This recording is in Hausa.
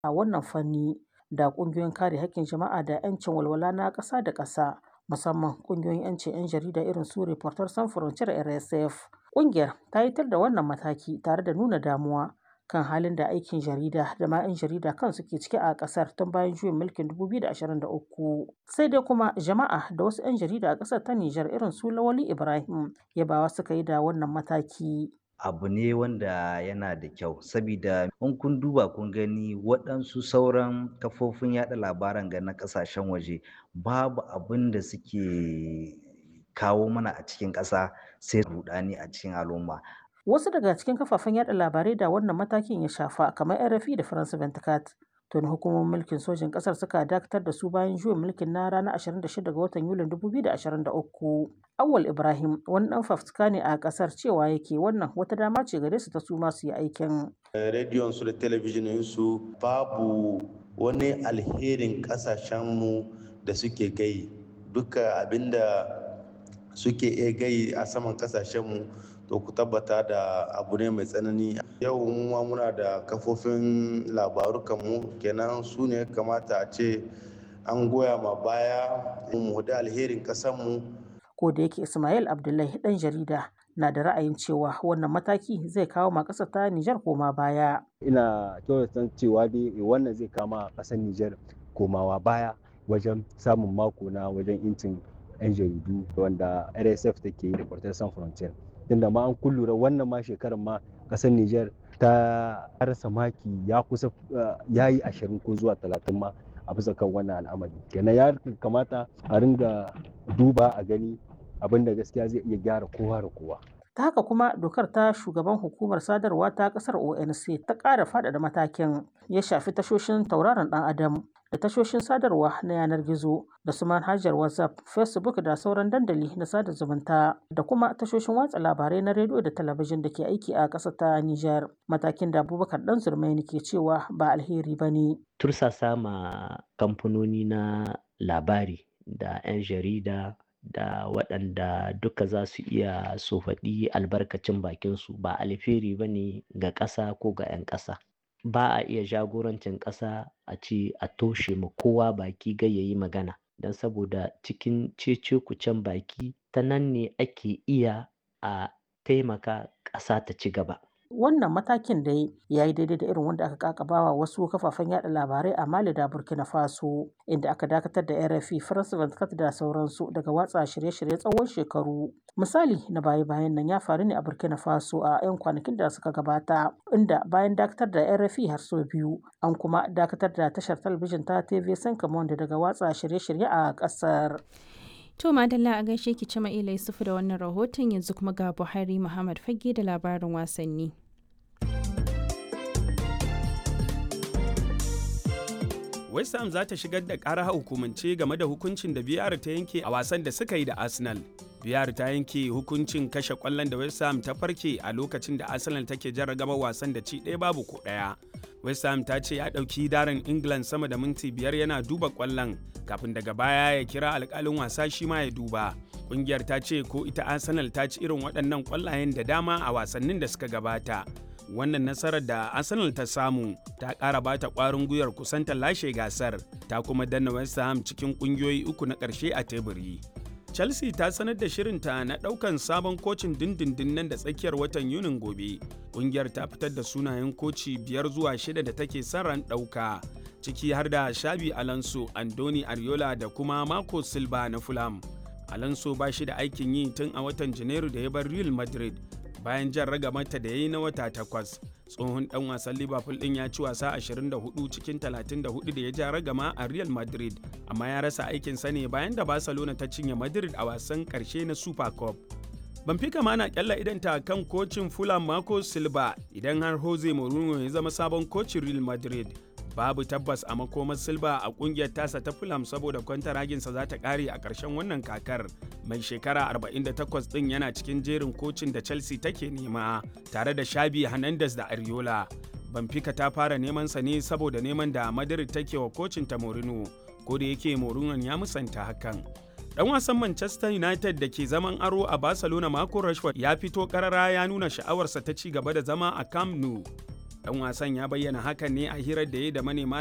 a wannan fanni da ƙungiyoyin kare haƙƙin jama'a da 'yancin walwala na ƙasa da ƙasa musamman ƙungiyoyin 'yancin 'yan jarida irin su Reporters Sans Frontieres RSF. Ƙungiyar ta yitar da wannan mataki tare da nuna damuwa kan halin da aikin jarida da ma 'yan jarida kansu ke ciki a ƙasar tun bayan juyin mulkin 2023. Sai dai kuma jama'a da wasu 'yan jarida a ƙasar ta Nijar irin su Lawali Ibrahim yabawa suka yi da wannan mataki. abu ne wanda yana da kyau sabida in kun duba kun gani waɗansu sauran kafofin yaɗa labaran ga na ƙasashen waje babu abin da suke kawo mana a cikin ƙasa sai rudani a cikin al'umma Wasu daga cikin kafafen yaɗa labarai da wannan matakin ya shafa kamar RFI da France 24 tuni hukumomin mulkin sojin ƙasar suka dakatar da su bayan juyin mulkin na ranar 26 ga watan Yulin 2023. Awal Ibrahim wani ɗan fafutuka ne a ƙasar cewa yake wannan wata dama ce gare su ta su masu yi aikin. Rediyon su da talabijinin su babu wani alherin ƙasashenmu da suke gai duka abinda suke iya gai a saman ƙasashenmu to ku tabbata da abu ne mai tsanani yau ma muna da kafofin labarukanmu kenan su ne kamata a ce an goya ma baya mu da alherin ƙasarmu ko da yake Ismail Abdullahi ɗan jarida na da ra'ayin cewa wannan mataki zai kawo ma ƙasar ta Nijar koma baya. Ina kyautata cewa dai wannan zai kama ƙasar Nijar komawa baya wajen samun mako na wajen incin 'yan jaridu wanda RSF take yi da Reporters Sans Frontieres. Tunda ma an kullura wannan ma shekarar ma ƙasar Nijar ta rasa maki ya kusa ya yi ashirin ko zuwa talatin ma a bisa kan wannan al'amari kenan ya kamata a ringa duba a gani abin da gaskiya zai iya gyara kowa da kowa. Ta haka kuma dokar ta shugaban hukumar sadarwa ta kasar ONC ta ƙara faɗaɗa matakin ya shafi tashoshin tauraron ɗan adam da tashoshin sadarwa na yanar gizo da su manhajar WhatsApp, Facebook da sauran dandali na sada zumunta da kuma tashoshin watsa labarai na rediyo da talabijin da ke aiki a ƙasar ta Nijar. Matakin da Abubakar Dan Zurmaini ke cewa ba alheri ba ne. Tursasa ma kamfanoni na labari da 'yan jarida da waɗanda duka za su iya su faɗi albarkacin bakinsu ba alheri ba ne ga ƙasa ko ga 'yan ƙasa. Ba a iya jagorancin ƙasa a ce a toshe ma kowa baki gai ya yi magana don saboda cikin cece kucen baki ta nan ne ake iya a taimaka ƙasa ta ci gaba. Wannan matakin da ya yi daidai da irin wanda aka kakabawa wasu kafafen yada labarai a Mali da Burkina Faso, inda aka dakatar da RFI, France 24 da sauransu daga watsa shirye-shirye tsawon shekaru. Misali na baya-bayan nan ya faru ne a Burkina Faso a 'yan kwanakin da suka gabata, inda bayan dakatar da RFI har sau biyu, an kuma dakatar da tashar talabijin ta TV Senkamonde daga watsa shirye-shirye a ƙasar. To Madalla a gaishe ki Cima Ila Yusufu da wannan rahoton yanzu kuma ga Buhari Muhammad Fage da labarin wasanni. West Ham za ta shigar da ƙara hukumance game da hukuncin da biyar ta yanke a wasan da suka yi da Arsenal. biyar ta yanke hukuncin kashe kwallon da West Ham ta farke a lokacin da Arsenal take jarragaba wasan da ci ɗaya babu ko ɗaya. West Ham ta ce ya ɗauki darin England sama da minti biyar yana duba kwallon kafin daga baya ya kira alƙalin wasa shi ma ya duba. Ƙungiyar ta ce ko ita Arsenal ta ci irin waɗannan kwallayen da dama a wasannin da suka gabata. wannan nasarar da arsenal ta samu ta ƙara bata ƙwarin gwiwar kusanta lashe gasar ta kuma danna west ham cikin ƙungiyoyi uku na ƙarshe a teburi chelsea ta sanar da shirinta na ɗaukan sabon kocin dindindin nan da tsakiyar watan yunin gobe ƙungiyar ta fitar da sunayen koci biyar zuwa shida da take son ran ɗauka ciki har da shabi alonso andoni ariola da kuma marco silva na fulham alonso ba shi da aikin yi tun a watan janairu da ya bar real madrid bayan jan ragamata da ya yi na wata takwas tsohon dan wasan liverpool din ya ci wasa 24 cikin 34 da ya ja ragama a real madrid amma ya rasa aikinsa ne bayan da barcelona ta cinye madrid a wasan karshe na super cup Benfica ma na kyalla idanta kan kocin Fulham Marco Silva idan har Jose Mourinho ya zama sabon kocin Real Madrid. Babu tabbas a makomar Silva a kungiyar tasa ta Fulham saboda kwantaraginsa za ta kare a ƙarshen wannan kakar. Mai shekara 48 ɗin yana cikin jerin kocin da Chelsea take nema tare da Shabi Hernandez da Ariola. Benfica ta fara neman sa ne saboda neman da Madrid take wa kocin ta Mourinho, ko da yake Mourinho ya musanta hakan. Dan wasan Manchester United da ke zaman aro a Barcelona Marco Rashford ya fito karara ya nuna sha'awarsa ta ci gaba da zama a Camp Nou. Dan wasan ya bayyana hakan ne a hirar da ya da manema